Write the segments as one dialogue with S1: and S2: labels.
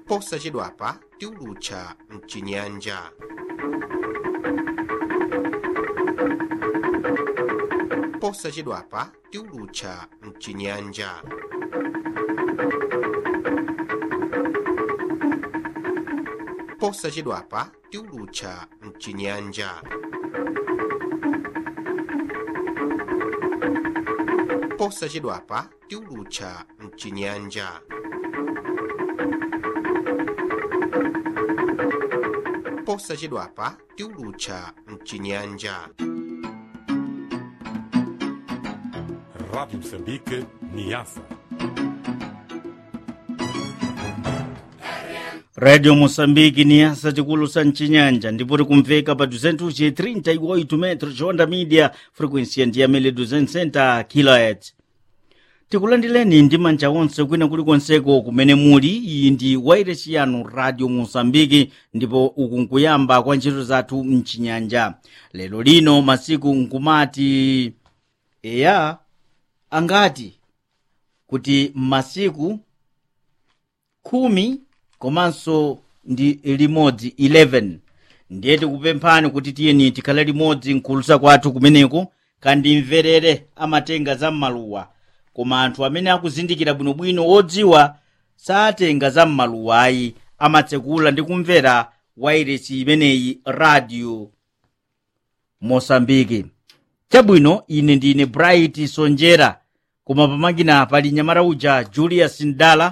S1: posachedwapa tiulutcha mcinyanja posachedwapa tiulutcha mcinyanja posachedwapa tiulutcha mcinyanja posachedwapa tiulutcha mcinyanja posachedwapa tiulutcha mcinyanja
S2: Rádio Moçambique, Niassa.
S3: radio moçambique ni asa tikulusa mcinyanja ndipo tikumveka pa 238 metro chonda media frequency ndi yamene 260 kHz tikulandileni ndi manja onse kwina kulikonseko kumene muli iyi ndi wairesi yanu radio moçambique ndipo uku nkuyamba kwa ntchito zathu mcinyanja lero lino masiku nkumati eya angati kuti masiku khumi komanso ndi limodzi 11 ndiye tikupemphani kuti tiyeni tikhale limodzi mkulusa kwathu kumeneko kandimverere amatenga za m'maluwa koma anthu amene akuzindikira bwinobwino odziwa satenga za m'maluwa ayi amatsekula ndi kumvera wairesi imeneyi radio mosambiki chabwino ine ndine bright sonjera koma pamakina pali nyamata uja julius ndala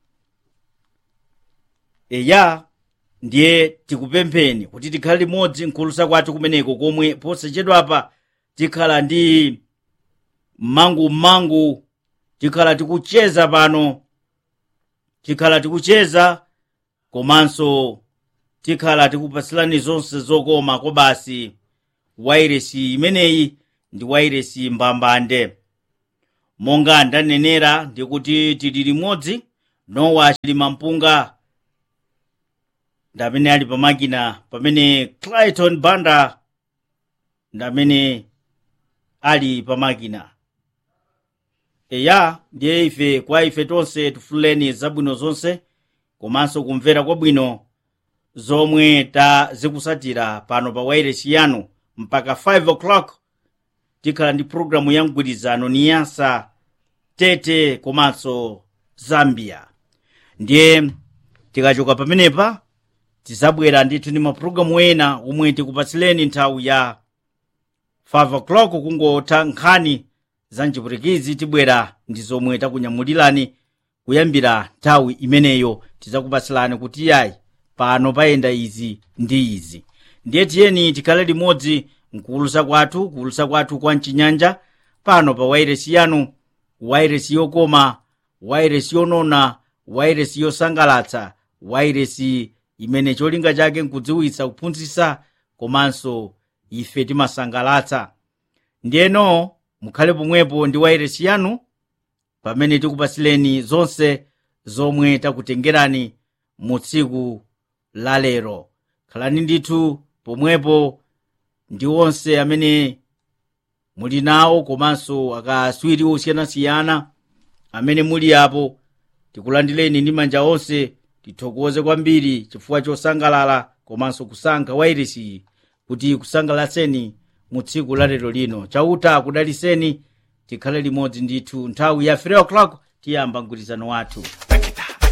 S3: eya ndiye tikupempheni kuti tikhale limodzi mkulusa kwathu kumeneko komwe posachedwapa tikhala ndi mmangu tikhala tikucheza pano tikhala tikucheza komanso tikhala tikupatsilani zonse zokoma kobasi wairesi imeneyi ndi wairesi mbambande monga ndanenera ndikuti tili limodzi nowa chilima mpunga ndamene ali pamakina pamene clayton banda ndamene ali pamakina eya ndiye ife kwa ife tonse tifuleni zabwino zonse komanso kumvera kwabwino zomwe tazikusatira pano pa wairesi yanu mpaka 5 o'clock tikhala ndi programu ya mgwirizano niyasa tete komanso zambia ndiye tikachoka pamenepa tizabwera ndithu ndi mapulogalamu ena omwe tikupatsileni nthawi ya 5 o'clock kungotha nkhani za mchipwitikizi tibwera ndi zomwe takunyamulirani kuyambira nthawi imeneyo tidzakupatsilani kuti yayi pano payenda izi ndi izi ndiye tiyeni tikhale limodzi mkuwulusa kwathu kuwulusa kwathu kwa mchinyanja pano pa wairesi yanu wairesi yokoma wairesi yonona wairesi yosangalatsa wairesi imene cholinga chake nkudziwitsa kuphunzitsa komanso ife timasangalatsa ndiyeno mukhale pomwepo ndi wairesi yanu pamene tikupatsileni zonse zomwe takutengerani mu tsiku la lero khalani ndithu pomwepo ndi onse amene muli nawo komanso akaswiri osiyanasiyana amene muli apo tikulandileni ndi manja onse tithokoze kwambiri chifukwa chosangalala komanso kusankha wairesi kuti kusangalatseni mu tsiku la lero lino chauta kudaliseni tikhale limodzi ndithu nthawi ya 3 o'clock tiyamba mgwirizano wathu